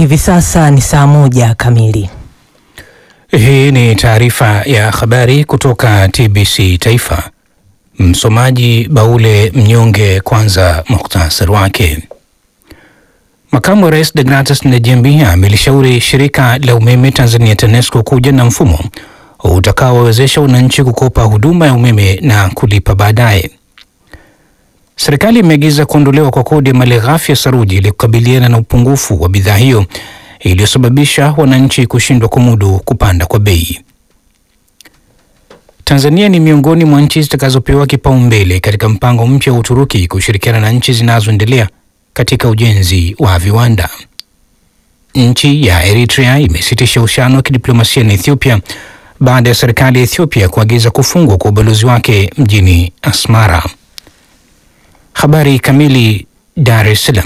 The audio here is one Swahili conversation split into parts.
Hivi sasa ni saa moja kamili. Hii ni taarifa ya habari kutoka TBC Taifa. Msomaji Baule Mnyonge. Kwanza muhtasari wake. Makamu wa Rais Degratus Ndejembi amelishauri shirika la umeme Tanzania TANESCO kuja na mfumo utakaowezesha wananchi kukopa huduma ya umeme na kulipa baadaye. Serikali imeagiza kuondolewa kwa kodi ya malighafi ya saruji ili kukabiliana na upungufu wa bidhaa hiyo iliyosababisha wananchi kushindwa kumudu kupanda kwa bei. Tanzania ni miongoni mwa nchi zitakazopewa kipaumbele katika mpango mpya wa Uturuki kushirikiana na nchi zinazoendelea katika ujenzi wa viwanda. Nchi ya Eritrea imesitisha uhusiano wa kidiplomasia na Ethiopia baada ya serikali ya Ethiopia kuagiza kufungwa kwa ubalozi wake mjini Asmara. Habari kamili. Dar es Salaam.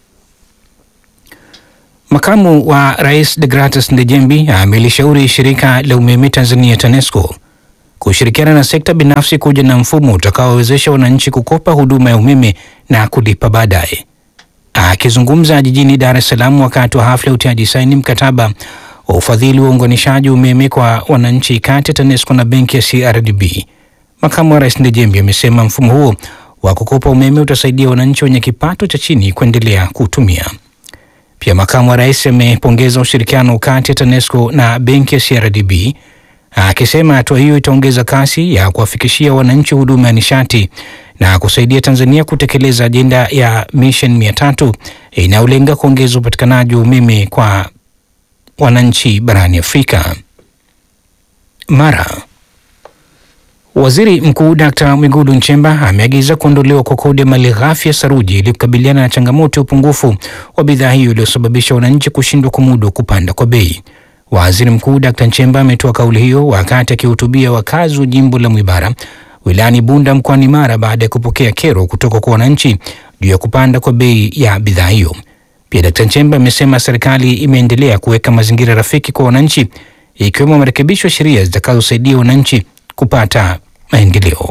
Makamu wa Rais Degratus Ndejembi amelishauri shirika la umeme Tanzania TANESCO kushirikiana na sekta binafsi kuja na mfumo utakaowezesha wananchi kukopa huduma ya umeme na kulipa baadaye. Akizungumza jijini Dar es Salaam wakati wa hafla ya utiaji saini mkataba wa ufadhili wa uunganishaji umeme kwa wananchi kati ya TANESCO na benki ya CRDB, makamu wa rais Ndejembi amesema mfumo huo wa kukopa umeme utasaidia wananchi wenye kipato cha chini kuendelea kutumia. Pia makamu wa rais amepongeza ushirikiano kati ya TANESCO na benki ya CRDB akisema hatua hiyo itaongeza kasi ya kuwafikishia wananchi huduma ya nishati na kusaidia Tanzania kutekeleza ajenda ya Mission mia tatu inayolenga kuongeza upatikanaji wa umeme kwa wananchi barani Afrika. Mara Waziri Mkuu Dkt. Mwigulu Nchemba ameagiza kuondolewa kwa kodi ya malighafi ya saruji ili kukabiliana na changamoto ya upungufu wa bidhaa hiyo iliyosababisha wananchi kushindwa kumudu kupanda kwa bei. Waziri Mkuu Dkt. Nchemba ametoa kauli hiyo wakati akihutubia wakazi wa jimbo la Mwibara wilayani Bunda mkoani Mara baada ya kupokea kero kutoka kwa wananchi juu ya kupanda kwa bei ya bidhaa hiyo. Pia Dkt. Nchemba amesema serikali imeendelea kuweka mazingira rafiki kwa wananchi ikiwemo marekebisho ya sheria zitakazosaidia wananchi kupata maendeleo.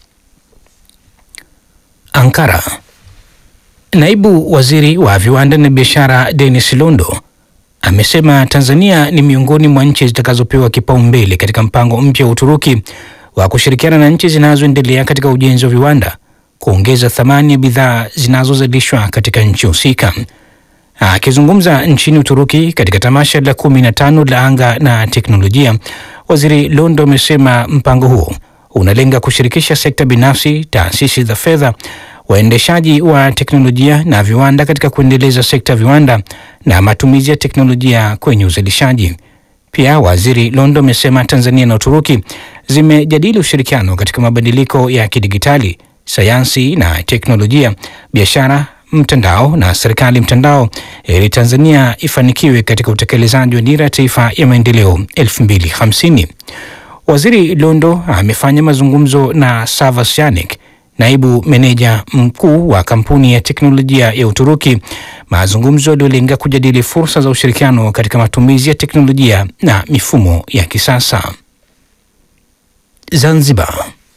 Ankara. Naibu Waziri wa Viwanda na Biashara Dennis Londo amesema Tanzania ni miongoni mwa nchi zitakazopewa kipaumbele katika mpango mpya wa Uturuki wa kushirikiana na nchi zinazoendelea katika ujenzi wa viwanda kuongeza thamani ya bidhaa zinazozalishwa katika nchi husika. Akizungumza nchini Uturuki katika tamasha la kumi na tano la anga na teknolojia, Waziri Londo amesema mpango huo unalenga kushirikisha sekta binafsi, taasisi za fedha, waendeshaji wa teknolojia na viwanda katika kuendeleza sekta viwanda na matumizi ya teknolojia kwenye uzalishaji. Pia Waziri Londo amesema Tanzania na Uturuki zimejadili ushirikiano katika mabadiliko ya kidigitali, sayansi na teknolojia, biashara mtandao na serikali mtandao ili Tanzania ifanikiwe katika utekelezaji wa dira ya taifa ya maendeleo 2050. Waziri Londo amefanya mazungumzo na Savas Yanik, naibu meneja mkuu wa kampuni ya teknolojia ya Uturuki, mazungumzo yaliyolenga kujadili fursa za ushirikiano katika matumizi ya teknolojia na mifumo ya kisasa. Zanzibar.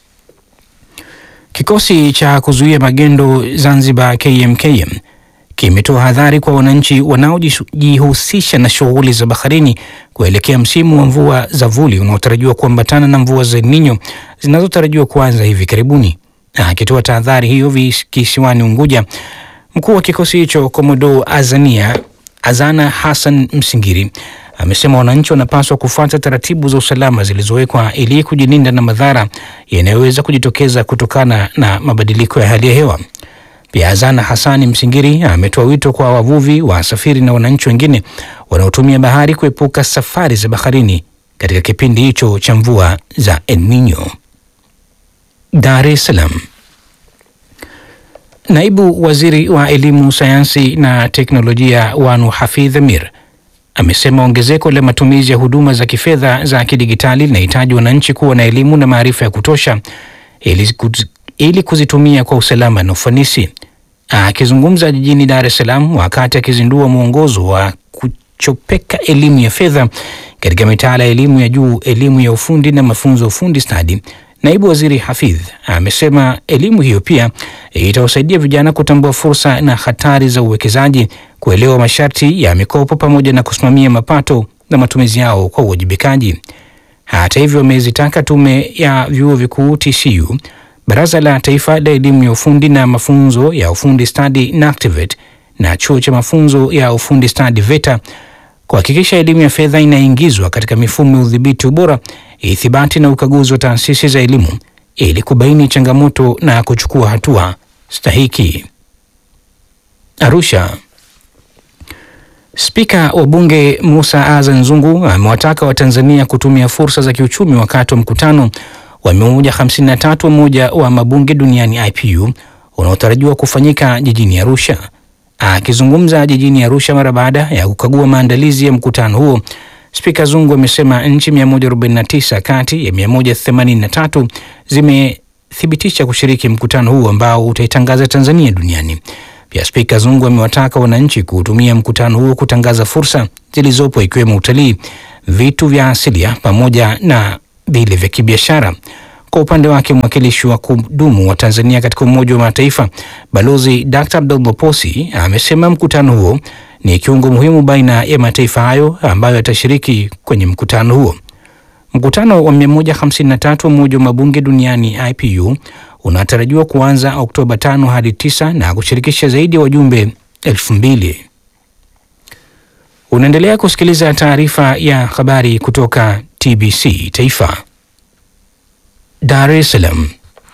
Kikosi cha kuzuia magendo Zanzibar KMKM kimetoa hadhari kwa wananchi wanaojihusisha na shughuli za baharini kuelekea msimu wa mvua za vuli unaotarajiwa kuambatana na mvua za El Nino zinazotarajiwa kuanza hivi karibuni. Akitoa tahadhari hiyo kisiwani Unguja, mkuu wa kikosi hicho Komodo Azania Azana Hassan Msingiri amesema wananchi wanapaswa kufuata taratibu za usalama zilizowekwa ili kujilinda na madhara yanayoweza kujitokeza kutokana na mabadiliko ya hali ya hewa. Pia Azana Hasani Msingiri ametoa wito kwa wavuvi, wasafiri na wananchi wengine wanaotumia bahari kuepuka safari za baharini katika kipindi hicho cha mvua za El Nino. Dar es Salaam. Naibu Waziri wa Elimu, Sayansi na Teknolojia Wanu Hafidh Amir amesema ongezeko la matumizi ya huduma za kifedha za kidigitali linahitaji wananchi kuwa na elimu na maarifa ya kutosha ili, kuz, ili kuzitumia kwa usalama na ufanisi. Akizungumza jijini Dar es Salaam wakati akizindua mwongozo wa kuchopeka elimu ya fedha katika mitaala ya elimu ya juu, elimu ya ufundi na mafunzo ya ufundi stadi, Naibu Waziri Hafidh amesema elimu hiyo pia itawasaidia vijana kutambua fursa na hatari za uwekezaji, kuelewa masharti ya mikopo pamoja na kusimamia mapato na matumizi yao kwa uwajibikaji. Hata hivyo, amezitaka Tume ya Vyuo Vikuu TCU, Baraza la Taifa la Elimu ya Ufundi na Mafunzo ya Ufundi Stadi NACTIVATE na Chuo cha Mafunzo ya Ufundi Stadi VETA kuhakikisha elimu ya fedha inaingizwa katika mifumo ya udhibiti ubora, ithibati na ukaguzi wa taasisi za elimu ili kubaini changamoto na kuchukua hatua stahiki. Arusha. Spika wa Bunge Musa Azan Zungu amewataka Watanzania kutumia fursa za kiuchumi wakati wa mkutano wa 153 wa Umoja wa Mabunge Duniani IPU unaotarajiwa kufanyika jijini Arusha. Akizungumza jijini Arusha mara baada ya kukagua maandalizi ya mkutano huo, Spika Zungu amesema nchi 149 kati ya 183 zimethibitisha kushiriki mkutano huo ambao utaitangaza Tanzania duniani. Pia Spika Zungu amewataka wananchi kuutumia mkutano huo kutangaza fursa zilizopo ikiwemo utalii, vitu vya asilia pamoja na vile vya kibiashara. Kwa upande wake mwakilishi wa kudumu wa Tanzania katika Umoja wa Mataifa Balozi Dr. Abdullah Posi amesema mkutano huo ni kiungo muhimu baina ya mataifa hayo ambayo yatashiriki kwenye mkutano huo. Mkutano wa 153 wa Umoja wa Mabunge Duniani IPU unatarajiwa kuanza Oktoba 5 hadi 9 na kushirikisha zaidi ya wajumbe elfu mbili. Unaendelea kusikiliza taarifa ya habari kutoka TBC Taifa. Dar es Salaam.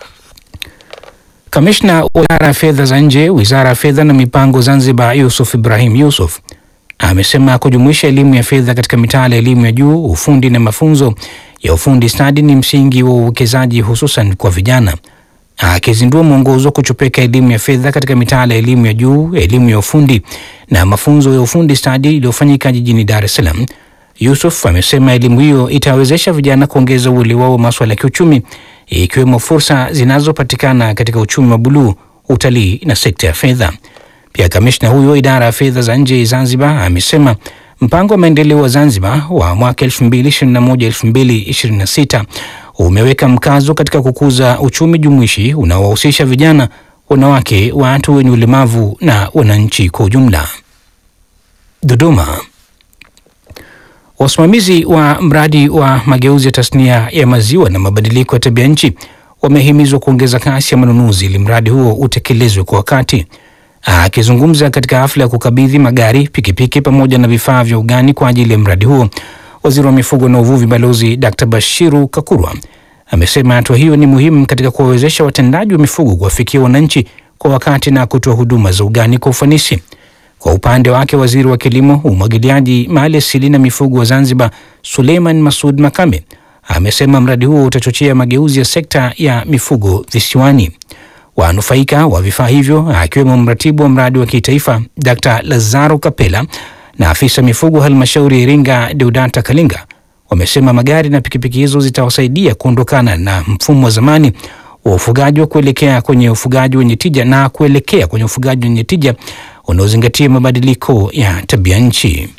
Kamishna wa Wizara ya Fedha za Nje, Wizara ya Fedha na Mipango Zanzibar, Yusuf Ibrahim Yusuf amesema kujumuisha elimu ya fedha katika mitaala ya elimu ya juu, ufundi na mafunzo ya ufundi stadi ni msingi wa uwekezaji hususan kwa vijana. Akizindua mwongozo wa kuchopeka elimu ya fedha katika mitaala ya elimu ya juu, elimu ya ufundi na mafunzo ya ufundi stadi iliyofanyika jijini Dar es Salaam, Yusuf amesema elimu hiyo itawezesha vijana kuongeza uelewa wao wa masuala ya kiuchumi ikiwemo fursa zinazopatikana katika uchumi wa buluu, utalii na sekta ya fedha. Pia kamishna huyo idara ya fedha za nje Zanzibar amesema mpango wa maendeleo wa Zanzibar wa mwaka 2021-2026 umeweka mkazo katika kukuza uchumi jumuishi unaowahusisha vijana, wanawake, watu wenye ulemavu na wananchi kwa ujumla. Dodoma. Wasimamizi wa mradi wa mageuzi ya tasnia ya maziwa na mabadiliko ya tabia nchi wamehimizwa kuongeza kasi ya manunuzi ili mradi huo utekelezwe kwa wakati. Akizungumza katika hafla ya kukabidhi magari, pikipiki pamoja na vifaa vya ugani kwa ajili ya mradi huo, waziri wa mifugo na uvuvi Balozi Dr. Bashiru Kakurwa amesema hatua hiyo ni muhimu katika kuwawezesha watendaji wa mifugo kuwafikia wananchi kwa wakati na kutoa huduma za ugani kwa ufanisi. Kwa upande wake waziri wa kilimo, umwagiliaji, mali asili na mifugo wa Zanzibar Suleiman Masud Makame amesema mradi huo utachochea mageuzi ya sekta ya mifugo visiwani. Wanufaika wa vifaa hivyo akiwemo mratibu wa mradi wa kitaifa Dr. Lazaro Kapela na afisa mifugo halmashauri ya Iringa Deudata Kalinga wamesema magari na pikipiki hizo zitawasaidia kuondokana na mfumo wa zamani wa ufugaji wa kuelekea kwenye ufugaji wenye tija na kuelekea kwenye ufugaji wenye tija unaozingatia mabadiliko ya tabia nchi.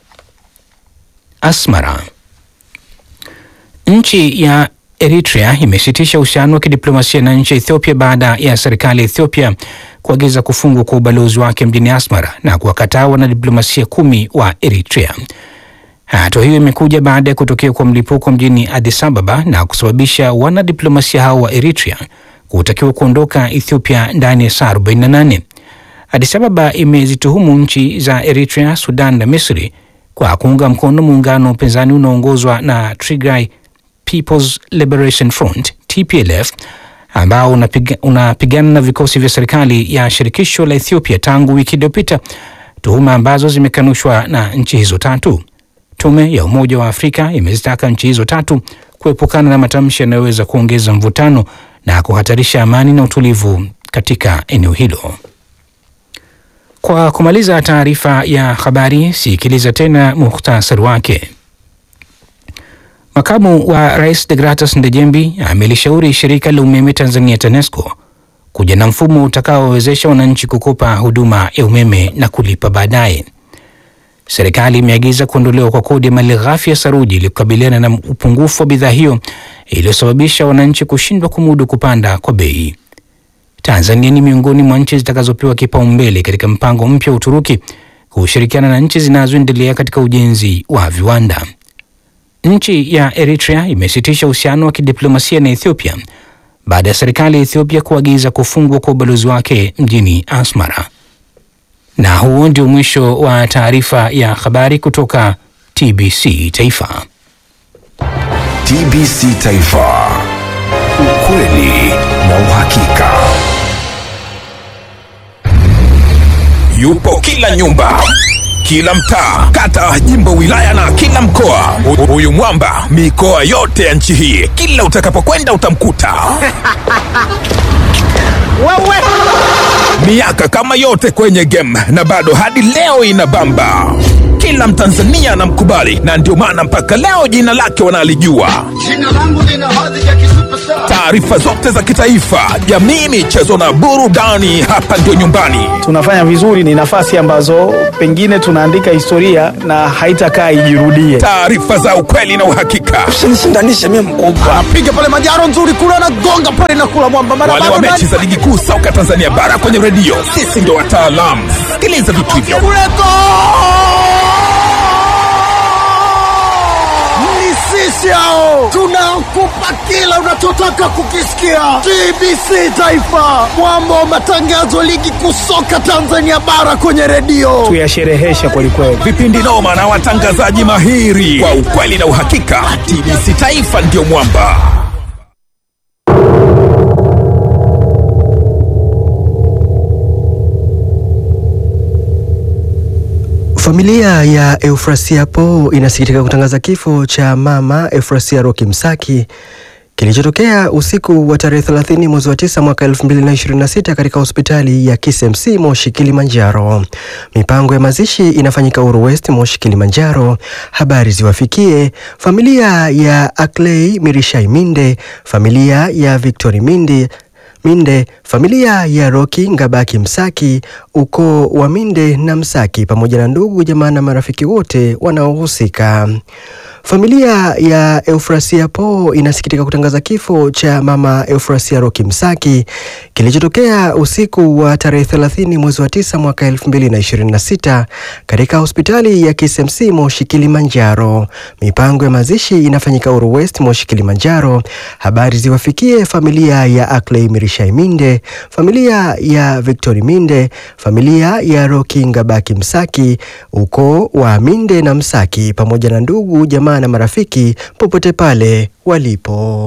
Asmara. Nchi ya Eritrea imesitisha uhusiano wa kidiplomasia na nchi ya Ethiopia baada ya serikali ya Ethiopia kuagiza kufungwa kwa ubalozi wake mjini Asmara na kuwakataa wanadiplomasia kumi wa Eritrea. Hatua hiyo imekuja baada ya kutokea kwa mlipuko mjini Addis Ababa na kusababisha wanadiplomasia hao wa Eritrea kutakiwa kuondoka Ethiopia ndani ya saa 48. Addis Ababa imezituhumu nchi za Eritrea, Sudan na Misri kwa kuunga mkono muungano wa upinzani unaoongozwa na Tigray People's Liberation Front TPLF ambao unapigana unapiga na vikosi vya serikali ya shirikisho la Ethiopia tangu wiki iliyopita, tuhuma ambazo zimekanushwa na nchi hizo tatu. Tume ya Umoja wa Afrika imezitaka nchi hizo tatu kuepukana na matamshi yanayoweza kuongeza mvutano na kuhatarisha amani na utulivu katika eneo hilo. Kwa kumaliza taarifa ya habari, sikiliza tena muhtasari wake. Makamu wa Rais Degratus Ndejembi amelishauri shirika la umeme Tanzania TANESCO kuja na mfumo utakaowezesha wananchi kukopa huduma ya umeme na kulipa baadaye. serikali imeagiza kuondolewa kwa kodi ya malighafi ya saruji ili kukabiliana na upungufu wa bidhaa hiyo iliyosababisha wananchi kushindwa kumudu kupanda kwa bei. Tanzania ni miongoni mwa nchi zitakazopewa kipaumbele katika mpango mpya wa Uturuki kushirikiana na nchi zinazoendelea katika ujenzi wa viwanda. Nchi ya Eritrea imesitisha uhusiano wa kidiplomasia na Ethiopia baada ya serikali ya Ethiopia kuagiza kufungwa kwa ubalozi wake mjini Asmara. Na huo ndio mwisho wa taarifa ya habari kutoka TBC Taifa. TBC Taifa, ukweli na uhakika. Yupo kila nyumba, kila mtaa, kata, jimbo, wilaya na kila mkoa. Hu- Huyu mwamba mikoa yote ya nchi hii, kila utakapokwenda utamkuta. Miaka kama yote kwenye game na bado hadi leo inabamba. Kila Mtanzania anamkubali na ndio maana mpaka leo jina lake wanalijua. Jina langu lina hadhi ya kisuperstar. Taarifa zote za kitaifa, jamii, michezo na burudani, hapa ndio nyumbani. tunafanya vizuri, ni nafasi ambazo pengine tunaandika historia na haitakaa ijirudie. Taarifa za ukweli na uhakika. Usinishindanishe mimi mkubwa. Piga pale majaro nzuri kule anagonga pale na kula mwamba mara wale wa bado mechi za ligi kuu soka Tanzania bara kwenye redio, sisi ndio wataalamu. Sikiliza vitu hivyo. kule go! Ni sisi hao tunakupa kila unachotaka kukisikia. TBC Taifa, mwamba wa matangazo ligi kuu soka Tanzania bara kwenye redio. Tuyashereheshe kwelikweli. Vipindi noma na watangazaji mahiri kwa ukweli na uhakika. TBC Taifa ndio mwamba. Familia ya Eufrasia Po inasikitika kutangaza kifo cha mama Eufrasia Roki Msaki kilichotokea usiku wa tarehe 30 mwezi wa 9 mwaka 2026 katika hospitali ya KCMC Moshi Kilimanjaro. Mipango ya mazishi inafanyika Uru West Moshi Kilimanjaro. Habari ziwafikie familia ya Akley Mirishai Minde, familia ya Victory Minde Minde, familia ya Roki Ngabaki Msaki, ukoo wa Minde na Msaki, pamoja na ndugu jamaa na marafiki wote wanaohusika. Familia ya Eufrasia Po inasikitika kutangaza kifo cha mama Eufrasia Roki Msaki kilichotokea usiku wa tarehe 30 mwezi wa 9 mwaka 2026 katika hospitali ya KCMC Moshi Kilimanjaro. Mipango ya mazishi inafanyika Uru West Moshi Kilimanjaro. Habari ziwafikie familia ya Akley Mirishai Minde, familia ya Victory Minde, familia ya Roki Ngabaki Msaki, ukoo wa Minde na Msaki, pamoja na ndugu jamaa na marafiki popote pale walipo.